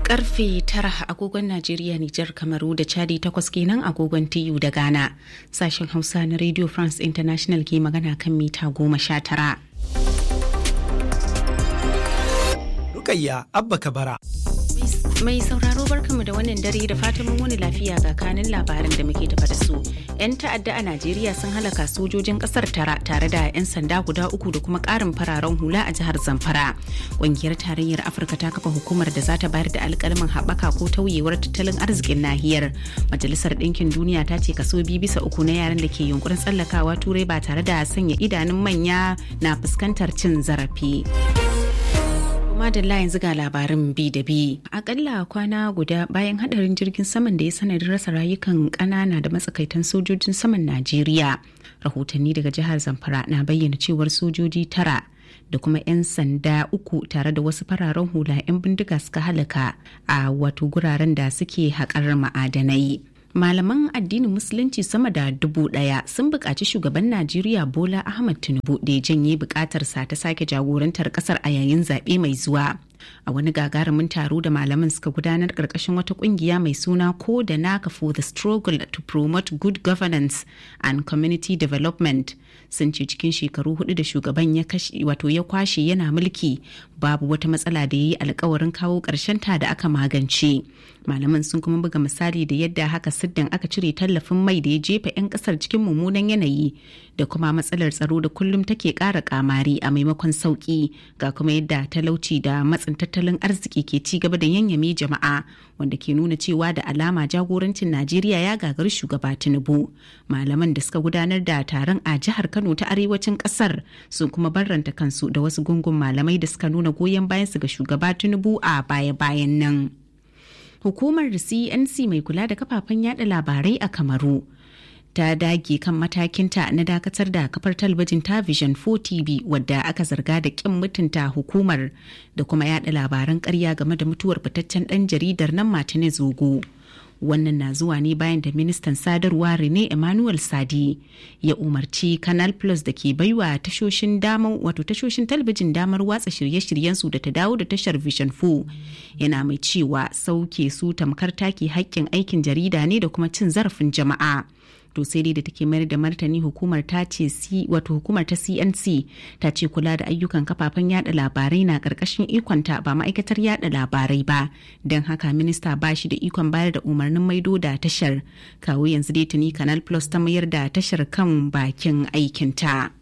karfe tara agogon Najeriya, Nijar, Kamaru da Chadi takwas kenan agogon TU da Ghana. Sashen Hausa na Radio France International ke magana kan mita goma sha tara. Rukayya Abba Kabara. Mai sauraro barkamu da wannan dare da fatan mun wani lafiya ga kanin labaran da muke tafa da su. 'Yan ta'adda a Najeriya sun halaka sojojin kasar tara tare da 'yan sanda guda uku da kuma karin fararen hula a jihar Zamfara. Ƙungiyar tarayyar Afirka ta kafa hukumar da za ta bayar da alƙalmin haɓaka ko tauyewar tattalin arzikin nahiyar. Majalisar Ɗinkin Duniya ta ce kaso biyu bisa uku na yaran da ke yunkurin tsallakawa turai ba tare da sanya idanun manya na fuskantar cin zarafi. madalla yanzu ga labarin bi da bi akalla kwana guda bayan hadarin jirgin saman da ya sanadin rasa rayukan kanana da matsakaitan sojojin saman najeriya rahotanni daga jihar zamfara na bayyana cewar sojoji tara da kuma 'yan sanda uku tare da wasu fararen hula 'yan bindiga suka halaka a wato guraren da suke haƙar ma'adanai malaman addinin musulunci sama da dubu daya sun buƙaci shugaban najeriya bola ahmad tinubu da ya janye buƙatarsa ta sake jagorantar ƙasar a yayin zaɓe mai zuwa a wani gagarumin taro da malaman suka gudanar ƙarƙashin wata ƙungiya mai suna ko da naka for the struggle to promote good governance and community development sun ce cikin shekaru hudu da shugaban ya wato ya kwashe yana mulki babu wata matsala da ya yi alkawarin kawo ƙarshen ta da aka magance malaman sun kuma buga misali da yadda haka siddan aka cire tallafin mai da ya jefa 'yan kasar cikin mummunan yanayi da kuma matsalar tsaro da kullum take ƙara kamari a maimakon sauki ga kuma yadda talauci da matsin tattalin arziki ke ci gaba da yanyame jama'a wanda ke nuna cewa da alama jagorancin najeriya ya gagari shugaba tinubu malaman da suka gudanar da taron a jihar kano ta arewacin kasar sun kuma barranta kansu da wasu gungun malamai da suka nuna goyon bayansu ga shugaba tinubu a baya-bayan nan hukumar cnc mai kula da kafafen yada labarai a kamaru ta dage kan matakinta na dakatar da kafar talabijin ta vision 4 tv wadda aka zarga da kin mutunta hukumar da kuma yada labaran karya game da mutuwar fitaccen dan jaridar nan martinez zogo wannan na zuwa ne bayan da ministan sadarwa rene emmanuel sadi ya umarci canal plus da ke baiwa tashoshin damar wato tashoshin talabijin damar watsa shirye-shiryensu da ta dawo da tashar vision 4 yana mai cewa sauke su tamkar take haƙƙin aikin jarida ne da kuma cin zarafin jama'a to sai dai da take mayar da martani hukumar ta ce wato hukumar ta CNC ta ce kula da ayyukan kafafen yada labarai na karkashin ikonta ba ma'aikatar yada labarai ba don haka minista ba shi da ikon bayar da umarnin maido da tashar kawo yanzu dai tuni canal plus ta mayar da tashar kan bakin aikinta.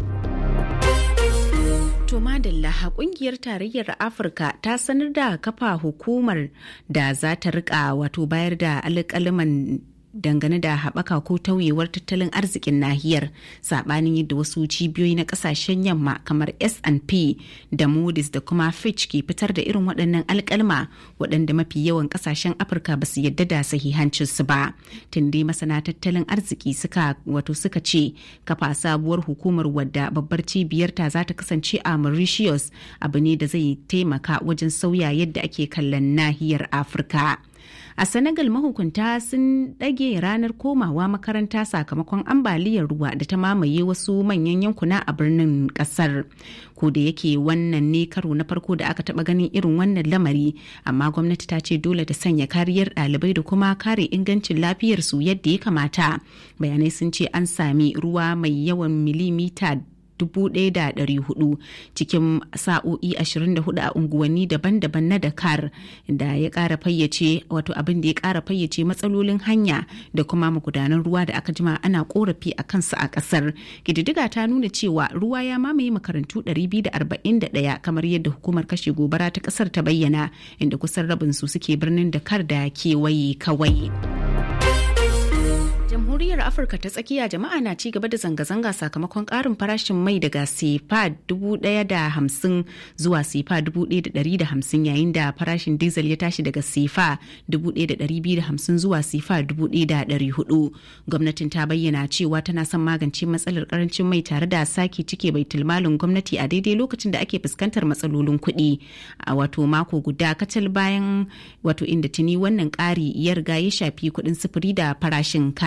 To madalla kungiyar tarayyar Afirka ta sanar da kafa hukumar da za ta rika wato bayar da alƙaliman dangane da haɓaka ko tauyewar tattalin arzikin nahiyar saɓanin yadda wasu cibiyoyi na ƙasashen yamma kamar S&P da Moody's da kuma Fitch ke fitar da irin waɗannan alƙalma waɗanda mafi yawan ƙasashen Afirka ba su yadda da sahihancinsu ba. Tun dai masana tattalin arziki suka wato suka ce kafa sabuwar hukumar wadda babbar cibiyarta za ta kasance a Mauritius abu ne da zai taimaka wajen sauya yadda ake kallon nahiyar Afirka. a senegal mahukunta sun ɗage ranar komawa makaranta sakamakon ambaliyar ruwa da ta mamaye wasu manyan yankuna a birnin ƙasar ko da yake wannan ne karo na farko da aka taɓa ganin irin wannan lamari amma gwamnati ta ce dole ta sanya kariyar ɗalibai da kuma kare ingancin lafiyarsu yadda ya kamata bayanai sun ce an sami ruwa mai yawan milimita 1,400 cikin sa'o'i 24 a unguwanni daban-daban na Dakar da ya kara fayyace wato abin da ya kara fayyace matsalolin hanya da kuma magudanan ruwa da aka jima ana korafi a kansu a kasar. Kididdiga ta nuna cewa ruwa ya mamaye makarantu 241 kamar yadda hukumar kashe gobara ta kasar ta bayyana inda kusan rabin su suke birnin Dakar da kewaye kawai. jamhuriyar afirka ta tsakiya jama'a na ci gaba da zanga-zanga sakamakon karin farashin mai daga sefa 1,050 zuwa sefa 1,150 yayin da farashin diesel ya tashi daga sefa 1,250 zuwa sefa 1,400 gwamnatin ta bayyana cewa tana son magance matsalar karancin mai tare da sake cike bai tilmalin gwamnati a daidai lokacin da ake fuskantar matsalolin kuɗi a wato mako guda kacal bayan wato inda tuni wannan ƙari ya riga ya shafi kuɗin sufuri da farashin kayayyaki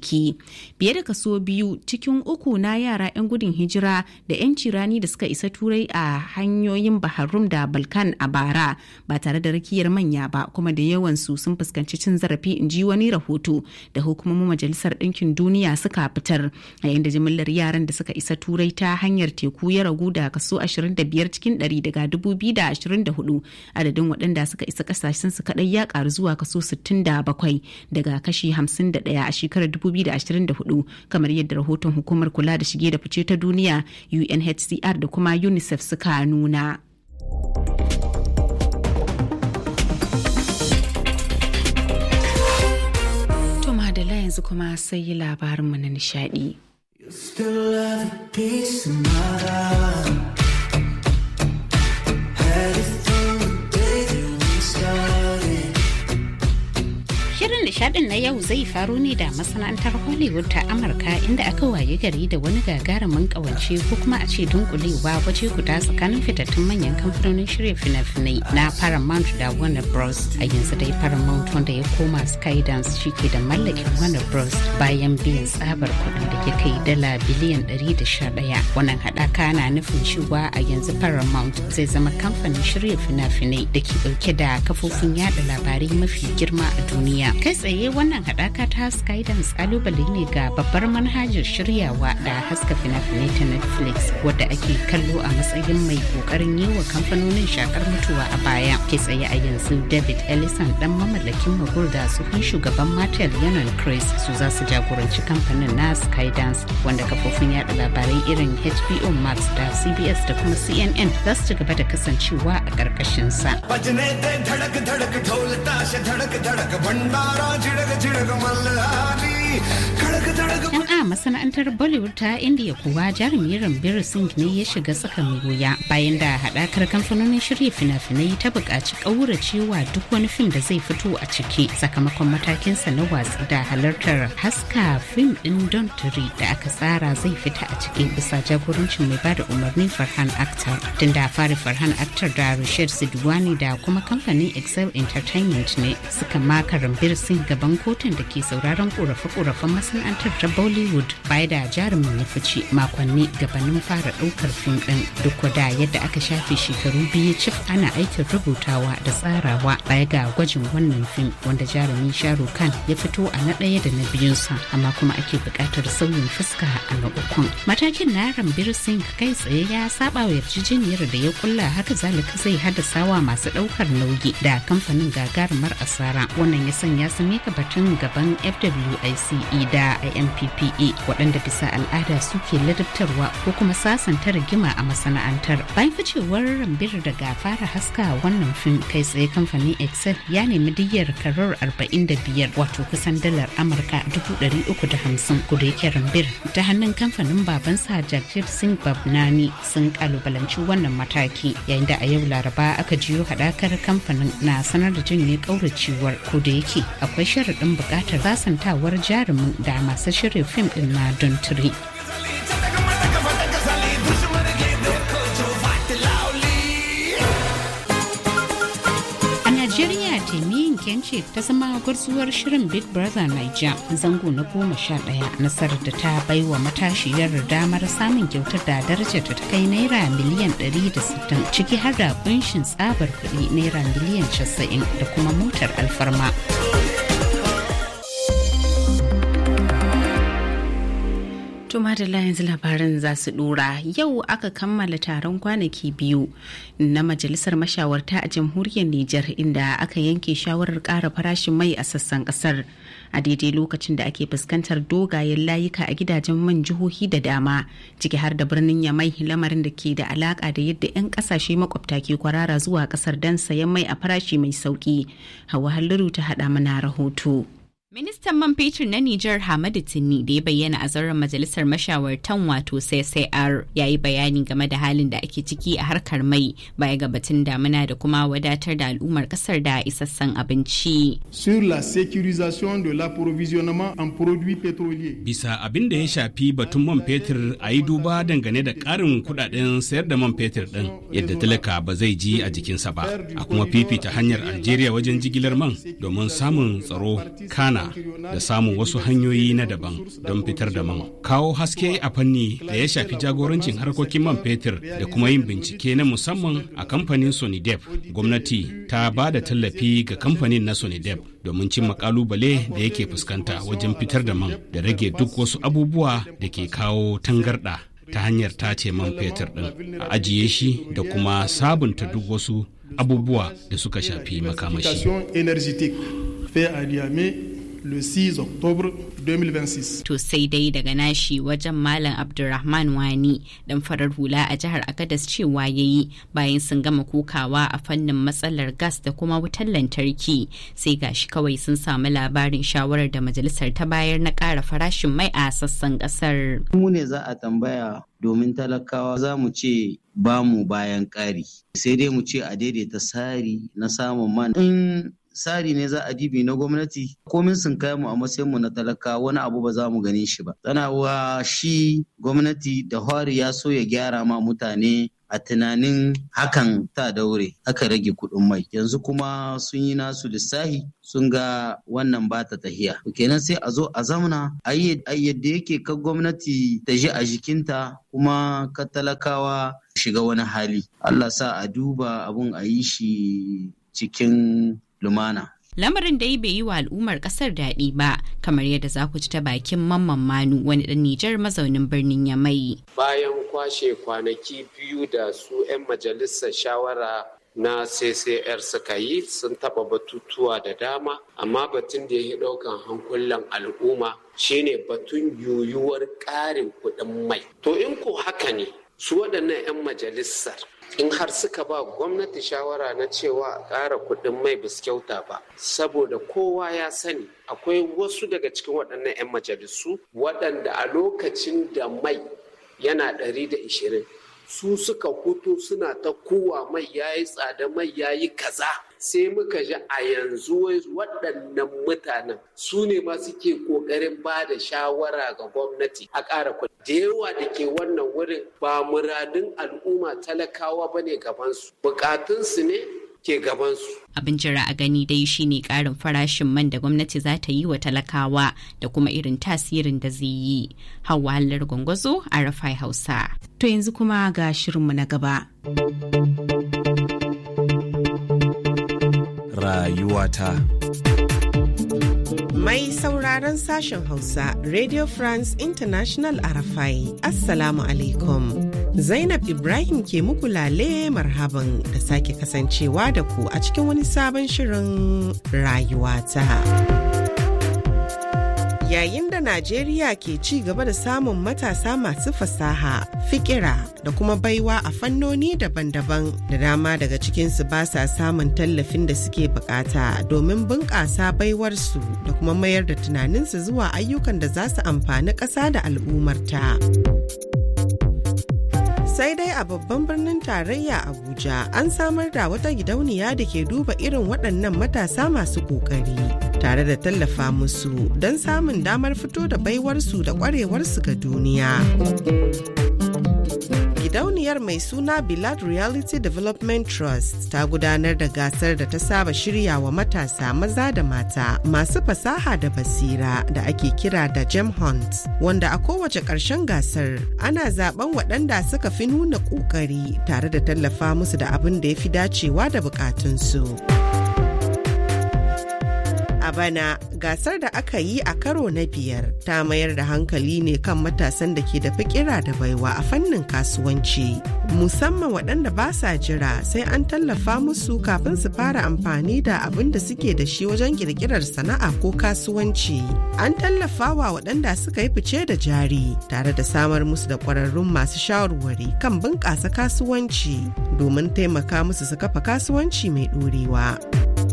aiki biye da kaso biyu cikin uku na yara 'yan gudun hijira da 'yan cirani da suka isa turai a hanyoyin baharum da balkan a bara ba tare da rakiyar manya ba kuma da yawansu sun fuskanci cin zarafi in ji wani rahoto da hukumomin majalisar ɗinkin duniya suka fitar a yayin da jimillar yaran da suka isa turai ta hanyar teku ya ragu da kaso 25 cikin 100 daga 2024 adadin waɗanda suka isa ƙasashen su kaɗai ya ƙaru zuwa kaso 67 daga kashi 51 a shekarar 2024 kamar yadda rahoton hukumar kula da shige da fice ta duniya UNHCR da kuma UNICEF suka nuna. To madala yanzu kuma sai yi labarinmu na nishadi. Shirin nishadin na yau zai faro ne da masana'antar Hollywood ta Amurka inda aka waye gari da wani gagarumin kawance ko kuma a ce dunkulewa waje guda tsakanin fitattun manyan kamfanonin shirya fina-finai na Paramount da Warner Bros. A yanzu dai Paramount wanda ya koma Skydance shi ke da mallakin Warner Bros. bayan biyan tsabar kuɗin da ya kai dala biliyan 111. Wannan haɗaka na nufin cewa a yanzu Paramount zai zama kamfanin shirya fina-finai da ke ɗauke da kafofin yada labarai mafi girma a duniya. kai tsaye wannan haɗaka ta skydance kalubale ne ga babbar manhajar shiryawa da haska fina-finai ta netflix wadda ake kallo a matsayin mai kokarin yi wa kamfanonin shakar mutuwa a baya kai tsaye a yanzu david ellison dan mamallakin magur da tsohon shugaban matel yanon chris su za su jagoranci kamfanin na skydance wanda kafofin yada labarai irin hbo max da cbs da kuma cnn za su ci gaba da kasancewa a ƙarƙashin sa. Yan a masana'antar Bollywood ta India kuwa jarumi Ranbir Singh ne ya shiga tsaka mai wuya bayan da haɗakar kamfanonin shirya fina-finai ta buƙaci ƙauracewa duk wani fim da zai fito a ciki sakamakon matakinsa na watsi da halartar haska fim ɗin Don Turi da aka tsara zai fita a ciki bisa jagorancin mai bada umarni Farhan Akhtar. Tun da fari Farhan Akhtar da Rashid Sidwani da kuma kamfanin Excel Entertainment ne suka maka Ranbir Singh gaban kotun da ke sauraron korafe-korafen masana'antar ta Bollywood baya da jarumin ya fice makonni gabanin fara ɗaukar fim ɗin duk da yadda aka shafe shekaru biyu cif ana aikin rubutawa da tsarawa baya ga gwajin wannan fim wanda jarumi Shahrukh Khan ya fito a na ɗaya da na biyunsa amma kuma ake buƙatar sauyin fuska a na ukun. Matakin na Ranbir Singh kai tsaye ya saba wa yarjejeniyar da ya kulla haka zalika zai haddasa wa masu ɗaukar nauyi da kamfanin gagarumar asara wannan ya sanya su mika batun gaban FWICE da IMPPA waɗanda bisa al'ada suke ladabtarwa ko kuma sasanta rigima a masana'antar. Bayan ficewar rambir daga fara haska wannan fim kai tsaye kamfanin Excel ya nemi diyyar karar 45 wato kusan dalar Amurka 350 kuda yake rambir ta hannun kamfanin babansa Jagjir Singh Babnani sun kalubalanci wannan mataki yayin da a yau Laraba aka jiyo haɗakar kamfanin na sanar da janye kauracewar ko da yake akwai sharaɗin buƙatar sasantawar jarumin da masu shirya fim ɗin na don turi. Najeriya Temiyin Kence ta zama gwarzuwar shirin Big Brother Niger zango na goma sha ɗaya nasarar da ta baiwa matashiyar damar samun kyautar da darajar ta kai naira miliyan 160 ciki har da kunshin tsabar kuɗi naira miliyan 90 da kuma motar alfarma. Tuma da yanzu labaran za su dora yau aka kammala taron kwanaki biyu na majalisar mashawarta a jamhuriyar Nijar inda aka yanke shawarar ƙara farashin mai a sassan ƙasar a daidai lokacin da ake fuskantar dogayen layuka a gidajen man jihohi da dama ciki har da birnin Yamai lamarin da ke da alaka da yadda 'yan kasashe makwabta ke kwarara zuwa ƙasar don sayan mai a farashi mai sauki. Hawa Halliru ta haɗa mana rahoto. Ministan man fetur na Nijar Hamadu Tinni da ya bayyana a zauren majalisar mashawartan wato CCR ya yi bayani game da halin da ake ciki a harkar mai baya ga batun damina da kuma wadatar da al'ummar kasar da isassan abinci. Sur la sécurisation de l'approvisionnement en produits pétroliers. Bisa abin da ya shafi batun man fetur a yi duba dangane da ƙarin kudaden sayar da man fetur ɗin yadda talaka ba zai ji a jikinsa ba a kuma fifita hanyar Algeria wajen jigilar man domin samun tsaro kana amfana da samun wasu hanyoyi na daban don fitar da man kawo haske a fanni da ya shafi jagorancin harkokin man fetur da kuma yin bincike na musamman a kamfanin sonidep gwamnati ta ba da tallafi ga kamfanin na sonidep domin cimma kalubale da yake fuskanta wajen fitar da man da rage duk wasu abubuwa da ke kawo tangarɗa ta hanyar tace man fetur ɗin a ajiye shi da kuma sabunta duk wasu abubuwa da suka shafi makamashi. le 6 octobre 2026. To sai dai daga nashi wajen Malam Abdulrahman Wani dan farar hula a jihar Agadas cewa ya yi bayan sun gama kokawa a fannin matsalar gas da kuma wutar lantarki sai gashi kawai sun samu labarin shawarar da majalisar ta bayar na ƙara farashin mai a sassan ƙasar. Mu ne za a tambaya domin talakawa za mu ce ba mu bayan ƙari sai dai mu ce a daidaita sari na samun man in tsari ne za a dibi na gwamnati komin sun kai mu a matsayin mu na talaka wani abu ba za mu gani shi ba wa shi gwamnati da hwari ya so ya gyara ma mutane a tunanin hakan ta daure aka rage kuɗin mai yanzu kuma sun yi nasu lissahi sun ga wannan ba ta tahiya kenan sai a zo a zamana a yadda yake ka gwamnati ta ji a jikinta kuma ka talakawa shiga wani hali Allah sa a duba abun a yi shi cikin lumana. Lamarin dai bai yi wa al'ummar kasar daɗi ba, kamar yadda za ku ci ta bakin mamman manu wani ɗan Nijar mazaunin birnin Yamai. Bayan kwashe kwanaki biyu da su 'yan majalisar shawara na CCR suka yi sun taɓa batutuwa da dama, amma batun da ya yi ɗaukan hankulan al'umma shine batun yuyuwar ƙarin kuɗin mai. To in ko haka ne, su waɗannan 'yan majalisar in har suka ba gwamnati shawara na cewa a ƙara kuɗin mai bis kyauta ba saboda kowa ya sani akwai wasu daga cikin waɗannan 'yan majalisu waɗanda a lokacin da mai yana ɗari da ishirin su suka hutu suna ta kowa mai ya yi tsada mai ya yi kaza sai muka ji a yanzu waɗannan mutanen su ne ma suke ƙoƙarin ba da shawara ga gwamnati a ƙara kuɗi da yawa da ke wannan wurin ba muradun al'umma talakawa ba ne gabansu bukatunsu ne ke gabansu. Abin jira a gani dai shine karin farashin man da gwamnati za ta yi wa talakawa da kuma irin tasirin da zai yi. Hawa hallar gwangwazo a Rafai Hausa. To yanzu kuma ga shirinmu na gaba. Rayuwata. Mai sauraron sashen Hausa, Radio France International Arafai, Assalamu alaikum. Zainab Ibrahim ke muku lale marhaban da sake kasancewa da ku a cikin wani sabon shirin rayuwata. Yayin da Najeriya ke ci gaba da samun matasa masu fasaha, fikira da kuma baiwa a fannoni daban-daban da dama daga cikinsu ba sa samun tallafin da suke bukata domin bunƙasa baiwarsu da kuma mayar da tunaninsu zuwa ayyukan da za su amfani ƙasa da al'ummarta. sai dai a babban birnin tarayya abuja an samar da wata gidauniya da ke duba irin waɗannan matasa masu ƙoƙari tare da tallafa musu don samun damar fito da baiwarsu da ƙwarewarsu ga duniya gidauniyar mai suna Bilad Reality Development Trust ta gudanar da gasar da ta saba shirya wa matasa maza da mata masu fasaha da basira da ake kira da Gem Hunt wanda a kowace ƙarshen gasar ana zaben waɗanda suka fi nuna ƙoƙari tare da tallafa musu da abin da ya fi dacewa da buƙatunsu. A bana gasar da aka yi a karo na biyar ta mayar da hankali ne kan matasan da ke da fikira da baiwa a fannin kasuwanci. Musamman waɗanda ba sa jira sai an tallafa musu kafin su fara amfani da abin da suke da shi wajen ƙirƙirar sana'a ko kasuwanci. An tallafa wa waɗanda suka yi fice da jari tare da samar musu da ƙwararrun masu shawarwari kan bunƙasa kasuwanci domin taimaka musu su kafa kasuwanci mai ɗorewa.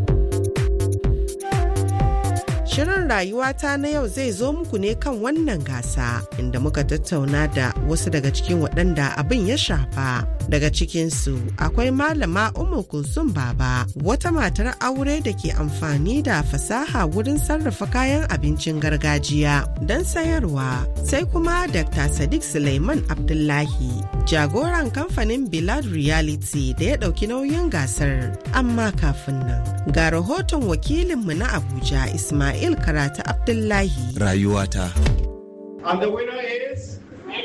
Shirin rayuwata na yau zai zo muku ne kan wannan gasa inda muka tattauna da wasu daga cikin waɗanda abin ya shafa. Daga cikinsu akwai malama Umu Kulsum Baba, wata matar aure da ke amfani da fasaha wurin sarrafa kayan abincin gargajiya don sayarwa. Sai kuma Dr. Sadiq Suleiman Abdullahi, jagoran kamfanin Bilad Reality da ya ɗauki nauyin gasar. Amma kafin nan, ga rahoton wakilinmu na Abuja Ismail Karata Abdullahi. Rayuwata. And the winner is...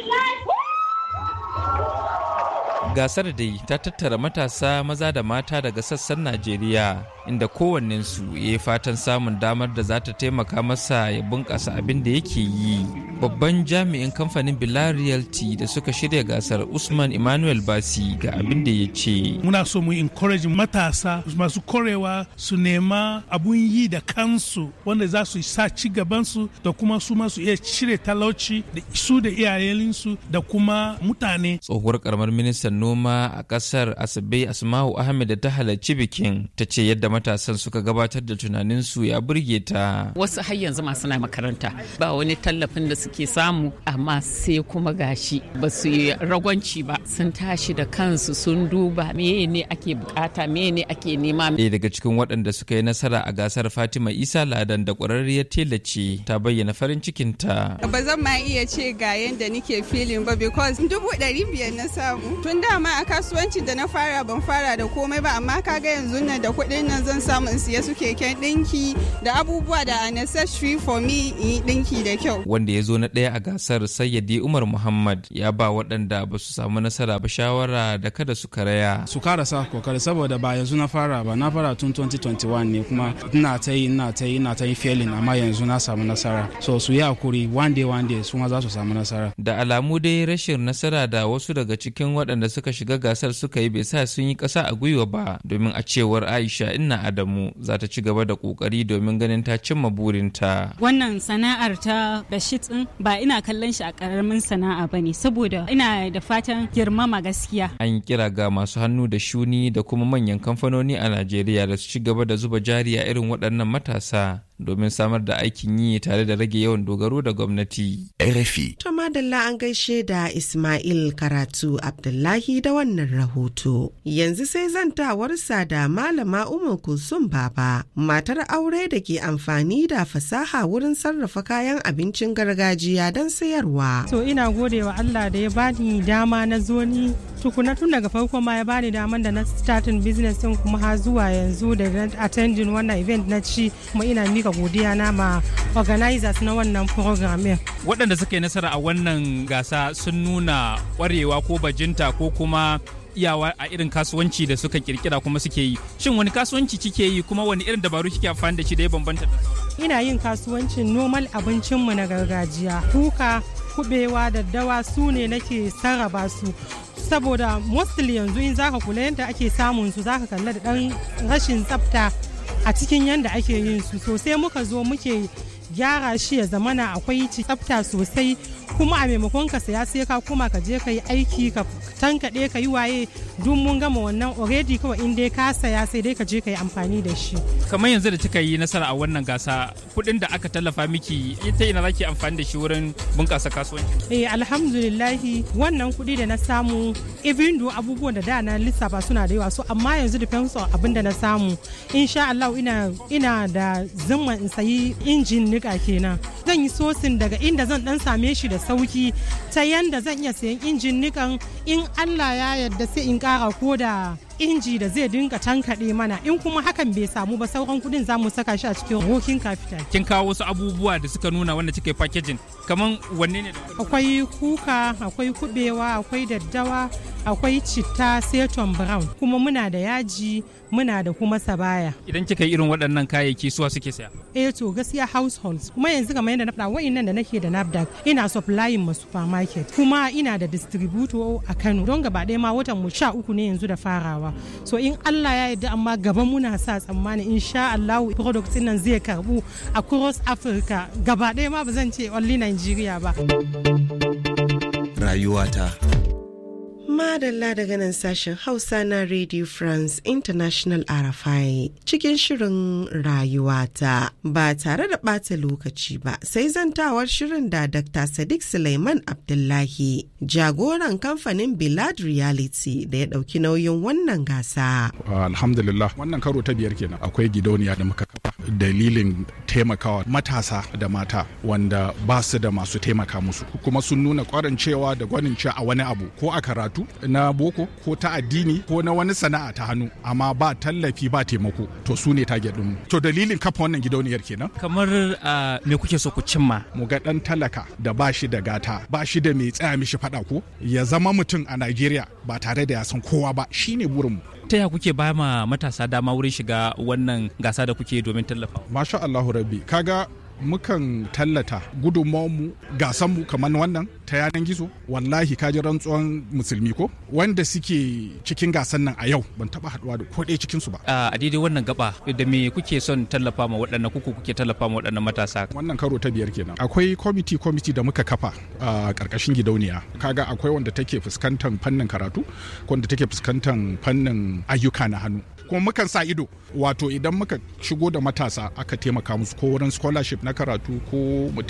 gasar dai ta tattara matasa maza da mata daga sassan najeriya inda kowannensu ya yi fatan samun damar da za ta taimaka masa ya bunƙasa abin da yake yi babban jami'in kamfanin Bilal Realty da suka shirya gasar Usman Emmanuel Basi ga abin da ya ce. Muna so mu encourage matasa masu korewa su nema abun yi da kansu wanda za su sa ci gabansu da kuma su masu iya cire talauci da su da iyayensu da kuma mutane. Tsohuwar karamar ministan noma a kasar Asabe Asma'u Ahmed da ta halarci bikin ta ce yadda matasan suka gabatar da tunaninsu ya burge ta. Wasu har yanzu masu na makaranta ba wani tallafin da suke samu amma sai kuma gashi ba su yi ragwanci ba sun tashi da kansu sun duba meye ne ake bukata meye ne ake nema. Ɗaya daga cikin waɗanda suka yi nasara a gasar Fatima Isa Ladan da ƙwararriyar tela ce ta bayyana farin cikinta. Ba zan ma iya ce ga yadda nike filin ba because dubu ɗari biyar na samu. Tun dama a kasuwancin da na fara ban fara da komai ba amma kaga yanzu nan da kuɗin nan zan samu in siya su keken ɗinki da abubuwa da necessary for me in yi ɗinki da kyau. Wanda ya zo na ɗaya a gasar Sayyadi Umar Muhammad ya ba waɗanda ba su samu nasara ba shawara da kada su karaya. Su karasa kokari saboda ba yanzu na fara ba na fara tun 2021 ne kuma ina ta yi ina ta yi ina ta yi failing amma yanzu na samu nasara. So su yi hakuri one day one day su ma za su samu nasara. Da alamu dai rashin nasara da wasu daga cikin waɗanda suka shiga gasar suka yi bai sa sun yi ƙasa a gwiwa ba domin a cewar Aisha Inna Adamu za ta ci gaba da ƙoƙari domin ganin ta cimma burinta. Wannan sana'ar ta Bashit ɗin ba ina kallon shi a ƙaramin sana'a ba ne saboda ina da fatan girmama gaskiya. An yi kira ga masu hannu da shuni da kuma manyan kamfanoni a Najeriya da su ci gaba da zuba jari a irin waɗannan matasa. domin samar da aikin yi tare da rage yawan dogaro da gwamnati. RFI. To madalla an gaishe da Ismail Karatu Abdullahi da wannan rahoto. Yanzu sai zantawarsa da Malama Umar Kulsum Baba, matar aure da ke amfani da fasaha wurin sarrafa kayan abincin gargajiya don sayarwa. To ina gode wa Allah da ya bani dama na zo ni tukuna tun daga farko ma ya bani daman da na starting business din kuma har zuwa yanzu da na attending wannan event na ci kuma ina mika godiya na ma organizers na wannan program waɗanda suka yi nasara a wannan gasa sun nuna ƙwarewa ko bajinta ko kuma iyawa a irin kasuwanci da suka kirkira kuma suke yi shin wani kasuwanci kike yi kuma wani irin dabaru kike amfani da shi da ya bambanta da ina yin kasuwancin normal abincinmu na gargajiya kuka kubewa daddawa su ne nake sarrafa su saboda mostly yanzu in zaka kula yadda ake samun su zaka kalla da dan rashin tsafta a cikin yadda ake yin su sosai muka zo muke gyara shi ya zamana akwai tsafta sosai kuma a maimakon ka saya sai ka kuma ka je ka yi aiki ka tankaɗe ka yi waye duk mun gama wannan already kawai in dai ka saya sai dai ka je ka yi amfani da shi kamar yanzu da kika yi nasara a wannan gasa kuɗin da aka tallafa miki ita ina zaki amfani da shi wurin bunƙasa kasuwanci eh alhamdulillahi wannan kuɗi da na samu even do abubuwan da da na lissafa suna da yawa so amma yanzu depends on abin da na samu insha Allah ina ina da zimman in sayi injin nika kenan zan yi sosin daga inda zan dan same shi da sauki ta yanda zan iya sayan injin nikan in Allah ya yarda sai in kara ko da inji da zai dinga tankaɗe mana in kuma hakan bai samu ba sauran kudin za mu saka shi a cikin working capital. Kin kawo wasu abubuwa da suka nuna wanda kika packaging kaman wanne ne? Akwai kuka, akwai kubewa, akwai daddawa, akwai citta, seton brown, kuma muna da yaji, muna da kuma sabaya. Idan kika yi irin waɗannan kayayyaki suwa suke saya? Eh to gaskiya households kuma yanzu kamar yadda na faɗa wa'innan da nake da NAFDAC ina supplying ma supermarket kuma ina da distributor a Kano don gaba ɗaya ma watan mu sha uku ne yanzu da farawa. so in Allah ya yarda amma gaba muna sa tsammani insha Allah product nan zai karbu a cross Africa gaba ɗaya ma ba zan ce only Nigeria ba rayuwata Madalla daga nan sashen Hausa na Radio France International RFI cikin shirin rayuwata ba tare da ɓata lokaci ba sai zantawar shirin da Dr. Sadiq Suleiman Abdullahi jagoran kamfanin Bilad Reality da ya ɗauki nauyin wannan gasa. Alhamdulillah wannan karo ta biyar kenan akwai gidauniya da muka kafa dalilin taimakawa matasa da mata wanda ba su da masu taimaka musu kuma sun nuna kwarin cewa da gwanin cewa a wani abu ko a karatu na boko ko ta addini ko na wani sana'a ta hannu amma ba tallafi ba taimako to su ne target din to dalilin kafa wannan gidauniyar kenan kamar me kuke so ku cimma mu ga dan talaka da ba shi da gata ba shi da mai tsaya mishi fada ko ya zama mutum a Najeriya ba tare da ya san kowa ba shine burin mu ta ya kuke ba ma matasa dama wurin shiga wannan gasa da kuke domin tallafa masha Allahu rabbi kaga mukan tallata gudunmawarmu gasanmu kamar wannan ta yanar gizo wallahi kaji rantsuwan musulmi ko wanda suke cikin gasan nan a yau ban taba haduwa da ko ɗaya cikin su ba a daidai wannan gaba da me kuke son tallafa ma waɗannan kuku kuke tallafa ma waɗannan matasa wannan karo ta biyar kenan akwai kwamiti kwamiti da muka kafa a ƙarƙashin gidauniya kaga akwai wanda take fuskantar fannin karatu wanda take fuskantar fannin ayyuka na hannu kuma mukan sa ido wato idan muka shigo da matasa aka taimaka musu ko wurin scholarship na karatu ko mu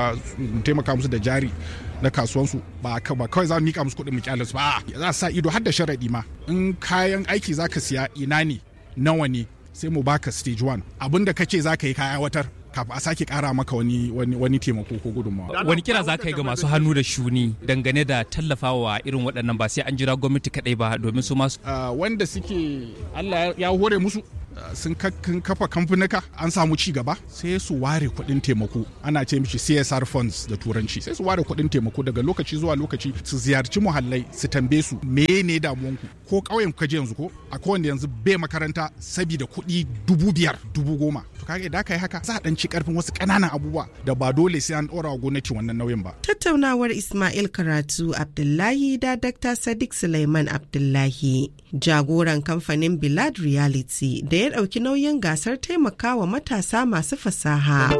taimaka musu da jari na kasuwansu ba kawai za mu mika musu kuɗin mu kyale su ba za sa ido har da sharaɗi ma in kayan aiki zaka siya ina ne nawa ne sai mu baka stage one abin da kace zaka yi kaya watar kafin a sake kara maka wani wani wani taimako ko gudunmawa. Wani kira za ka yi ga masu hannu da shuni dangane da tallafawa irin waɗannan ba sai an jira gwamnati kaɗai ba domin su masu. wanda suke Allah ya hore musu sun kafa kamfanika an samu ci gaba sai su ware kuɗin taimako ana ce mishi CSR funds da turanci sai su ware kuɗin taimako daga lokaci zuwa lokaci su ziyarci muhallai su tambaye su ne damuwanku ko ƙauyen ka je yanzu ko a kowanne yanzu bai makaranta sabida kuɗi dubu biyar dubu goma to kaga idan ka yi haka za a ɗan ci ƙarfin wasu ƙananan abubuwa da ba dole sai an ɗora wa gwamnati wannan nauyin ba. Tattaunawar Ismail Karatu Abdullahi da Dr. Sadiq Suleiman Abdullahi jagoran kamfanin Bilad Reality da ya ɗauki nauyin gasar taimakawa matasa masu fasaha.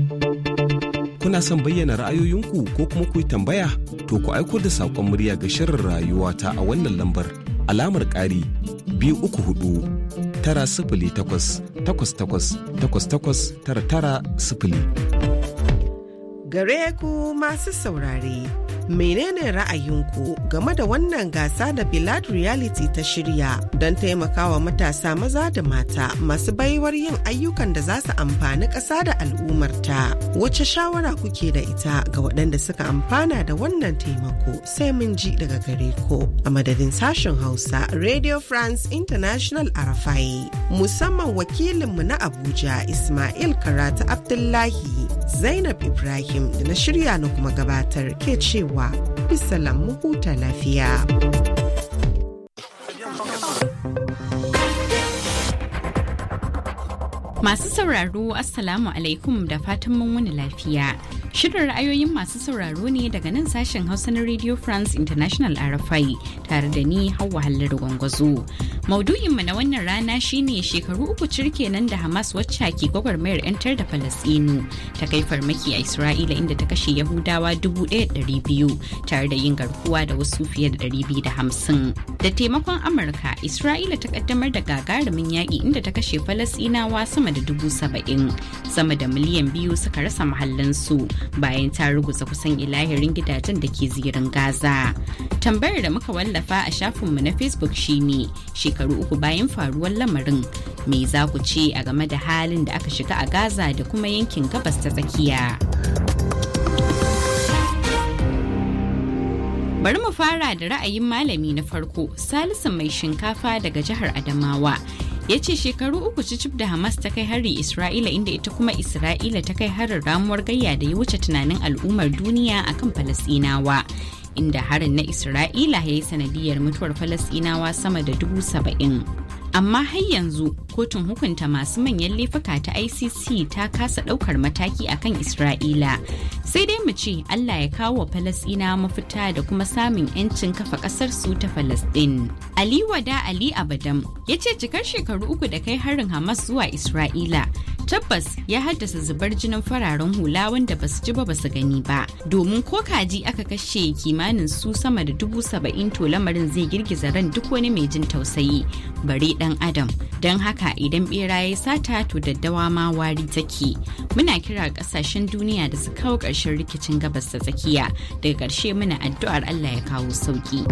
Kuna son bayyana ra'ayoyinku ko kuma ku yi tambaya? To ku aiko da saƙon murya ga shirin rayuwa ta a wannan lambar alamar ƙari biyu uku hudu tara sifili takwas takwas takwas takwas takwas tara tara sifili. Gare ku masu saurare. menene ra'ayinku game da wannan gasa da Bilad Reality ta shirya don taimakawa matasa maza da mata masu baiwar yin ayyukan da za su amfani ƙasa da al'ummarta. Wace shawara kuke da ita ga waɗanda suka amfana da wannan taimako sai mun ji daga gare ku a madadin sashen Hausa Radio France International Arafai musamman wakilinmu na Abuja Ismail Karatu Abdullahi Zainab Ibrahim da na shirya na kuma gabatar ke cewa bisalam mu huta lafiya. Masu sauraro Assalamu alaikum da fatan mun wani lafiya. Shirin ra'ayoyin masu sauraro ne daga nan sashen Hausa na Radio France International RFI tare da ni Hauwa Hallar Gwangwazo. Maudu'inmu na wannan rana shine shekaru uku cirke nan da Hamas wacce ke gwagwarmayar 'yantar da Falasɗinu ta kai farmaki a Isra'ila inda ta kashe Yahudawa 1,200 tare da yin garkuwa da wasu fiye da 250. Da taimakon Amurka, Isra'ila ta kaddamar da gagarumin yaƙi inda ta kashe Falasɗinawa sama da dubu saba'in. Sama da miliyan biyu suka rasa mahallansu bayan ta ruguza kusan ilahirin gidajen da ke zirin Gaza. Tambayar da muka wallafa a shafinmu na Facebook shine shekaru uku bayan faruwar lamarin me za ku ce a game da halin da aka shiga a Gaza da kuma yankin gabas ta tsakiya. Bari mu fara da ra'ayin malami na farko Salisu mai shinkafa daga jihar Adamawa. ya ce shekaru uku cicif da hamas ta kai hari isra'ila inda ita kuma isra'ila ta kai harin ramuwar gayya da ya wuce tunanin al'ummar duniya akan falasinawa inda harin na isra'ila ya yi sanadiyar mutuwar falasinawa sama da dubu saba'in amma har yanzu kotun hukunta masu manyan laifuka ta icc ta kasa daukar mataki akan isra'ila sai dai mu ce allah ya kawo wa falasina mafita da kuma samun 'yancin kafa kasar su ta falasdin ali wada ali abadam ya ce cikar shekaru uku da kai harin hamas zuwa isra'ila tabbas ya haddasa zubar jinin fararen hula wanda basu ji ba basu gani ba domin ko kaji aka kashe kimanin su sama da dubu saba'in to lamarin zai girgiza ran duk wani mai jin tausayi bare dan adam don haka idan bera ya sata to daddawa ma wari take muna kira kasashen duniya da su kawo ƙarshen rikicin gabas da tsakiya daga ƙarshe muna addu'ar allah ya kawo sauki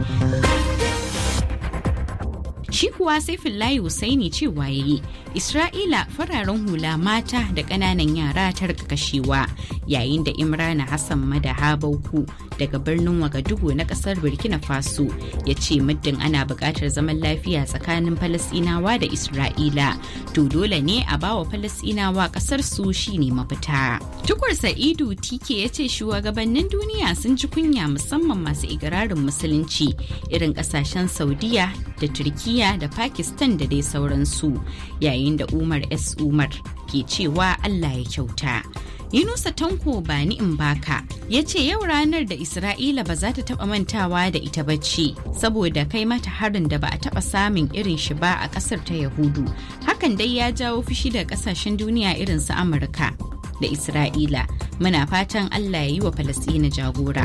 shi kuwa saifin layi husaini cewa yayi isra'ila fararen hula mata da ƙananan yara ta rika kashewa yayin da imrana hassan madaha bauku daga birnin wagadugu na ƙasar burkina faso ya ce muddin ana buƙatar zaman lafiya tsakanin falasɗinawa da isra'ila to dole ne a bawa falasɗinawa ƙasar su shine mafita tukur sa'idu tike ya ce shugabannin duniya sun ji kunya musamman masu igirarin musulunci irin ƙasashen saudiya da turkiya da pakistan da dai sauransu yayin da umar s umar ke cewa allah ya kyauta Yunusa Tanko ba ni in baka ya ce yau ranar da Isra'ila ba za ta taba mantawa da ita bacci saboda kai mata harin da ba a taba samun irin shi ba a kasar ta Yahudu. Hakan dai ya jawo fushi da kasashen duniya irin su Amurka da Isra'ila. Muna fatan Allah ya yi wa Falasɗina jagora.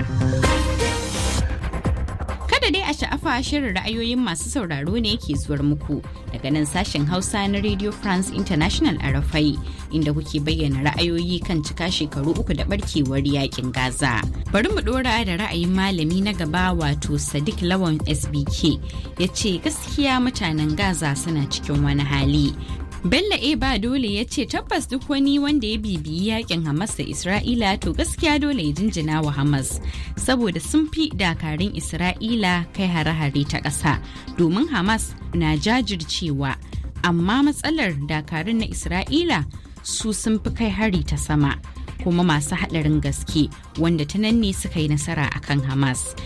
Kada dai a sha'afa shirin ra'ayoyin masu sauraro ne ke zuwar muku daga nan sashen Hausa na Radio France International a Rafai inda kuke bayyana ra'ayoyi kan cika shekaru uku da barkewar yakin Gaza. Bari mu dora da ra'ayin malami na gaba wato Sadiq Lawan SBK ya ce gaskiya mutanen Gaza suna cikin wani hali Bello A ba dole ya ce tabbas duk wani wanda ya bibiyi yakin Hamas da Isra'ila to gaskiya dole ya jinjina wa Hamas saboda sun fi dakarun Isra'ila kai hare-hare ta ƙasa domin Hamas na jajircewa amma matsalar dakarun na Isra'ila su sun fi kai hari ta sama kuma masu haɗarin gaske wanda ta nan ne suka yi nasara akan Hamas.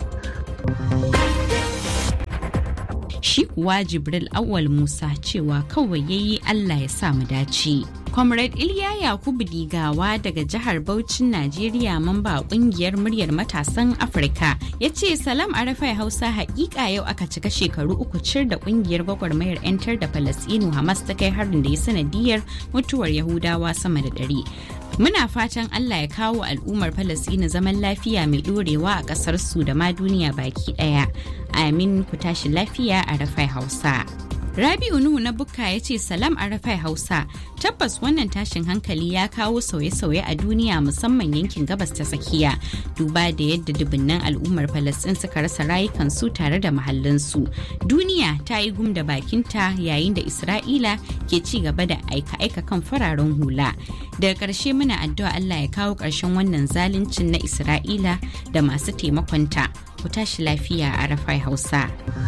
shi kuwa jibril awal musa cewa kawai yayi allah ya sa mu dace comrade iliya yakubu digawa daga jihar Bauchin najeriya mamba kungiyar muryar matasan afirka ya ce salam arafai hausa hakika yau aka cika shekaru uku cir da kungiyar gwagwarmayar 'yantar da falasinu hamas ta kai harin da ya sanadiyar mutuwar yahudawa sama da ɗari Muna fatan Allah ya kawo al'ummar Falasɗina zaman lafiya mai ɗorewa a ƙasar su da ma duniya baki ɗaya. Amin ku tashi lafiya a Rafai Hausa. Rabi'u Nuhu na Bukka ya ce salam a Rafai Hausa tabbas wannan tashin hankali ya kawo sauye-sauye a duniya musamman yankin gabas ta tsakiya duba da yadda dubunnan al'ummar Falasɗin suka rasa rayukansu tare da mahallansu. Duniya ta yi gum da bakinta yayin da Isra'ila ke ci gaba da aika-aika kan fararen hula. Daga ƙarshe muna addu'a Allah ya kawo ƙarshen wannan zaluncin na Isra'ila da masu taimakonta. Ku tashi lafiya a Rafai Hausa.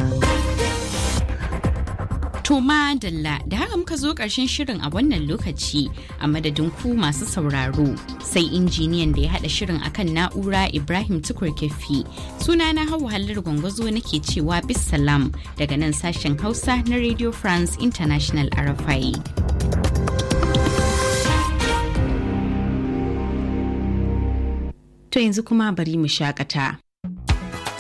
To Dalla da haka muka zo ƙarshen shirin a wannan lokaci a madadin ku masu sauraro sai injiniyan da ya haɗa shirin akan na'ura Ibrahim Tukur Kefi suna na hau halar gwangwazo nake cewa bisalam daga nan sashen Hausa na Radio France International RFI. To yanzu kuma bari mu shakata.